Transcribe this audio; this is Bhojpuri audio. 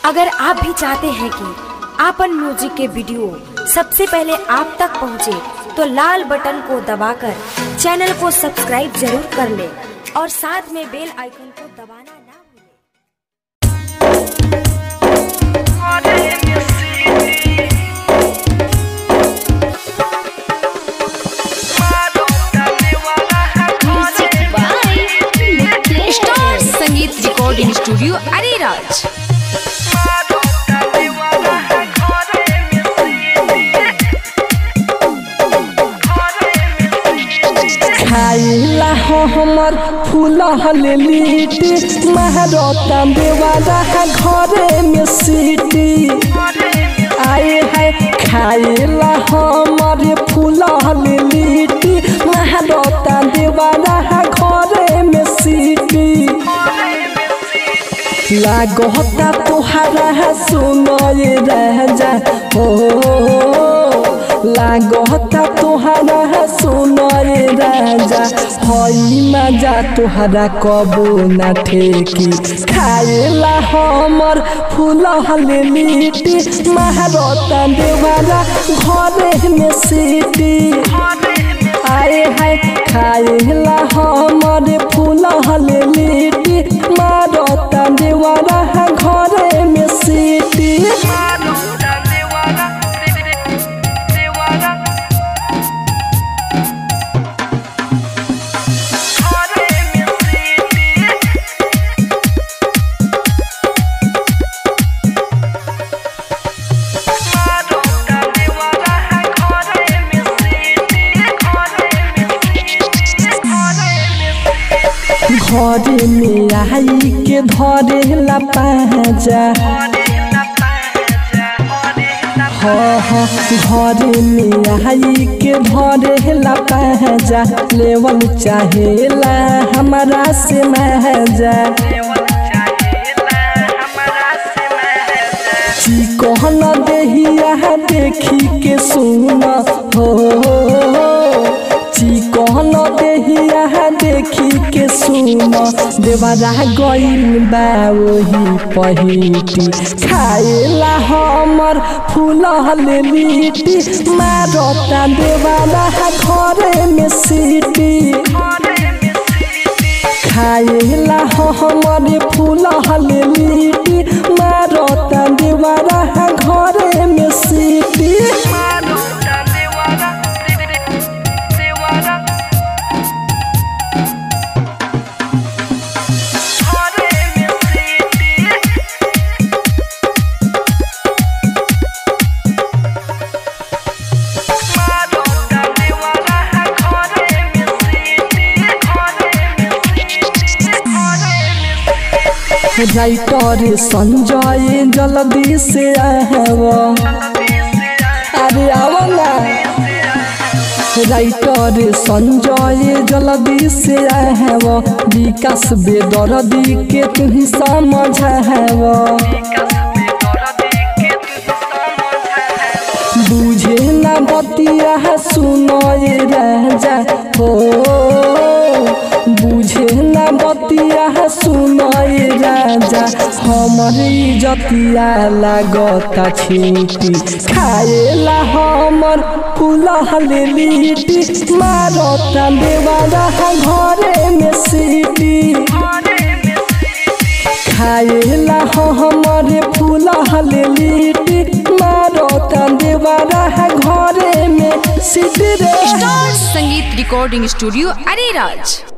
अगर आप भी चाहते हैं कि आपन म्यूजिक के वीडियो सबसे पहले आप तक पहुंचे, तो लाल बटन को दबाकर चैनल को सब्सक्राइब जरूर कर ले और साथ में बेल आइकन को दबाना ना भूलें। स्टार संगीत रिकॉर्डिंग स्टूडियो अरेराज खाइला हो हमर फूल हले लिट्टी महारता देवाला है घरे में सीटी आए है खाइला हमर फूल हले लिट्टी महारता देवाला है घरे में सीटी लागता तुहरा सुनय राजा हो लागता तुहरा सुनय राजा हई मजा तुहरा कबो न ठेकी खाएला हमर फूल हले लिट्टी महारता देवाला घरे में सीटी आए है खाएला हमर फूल हले लिट्टी मारता देवारा है घरे में सीटी घरे में आई के धरेला पाजा हाँ हाँ घरे में आई के धरेला पाजा लेवल चाहेला हमारा से महजा चिकन देहिया देखी के सुन हो चिकन देहिया देखी के सुन देवरा गइल बा वही पहिटी खाएला हमर फूल हले लिट्टी मारता देवाला घरे में सीटी खाएला हमर फूल हले लिट्टी मारता देवारा घरे में सीटी राइटर संजय जल्दी से आव अरे आव ना राइटर संजय जल्दी से आव विकास बेदर्दी के तुही समझाव बुझे ना बतिया सुनय राजा हो बुझे ना बतिया सुनय राजा हमर इजतिया लागता छीटी खाएला हमर फूल हले लिट्टी मारता देवारा घरे में सीटी खाएला हमर फूल हले लिट्टी मारता देवारा घरे में सीटी रे स्टार संगीत रिकॉर्डिंग स्टूडियो अरेराज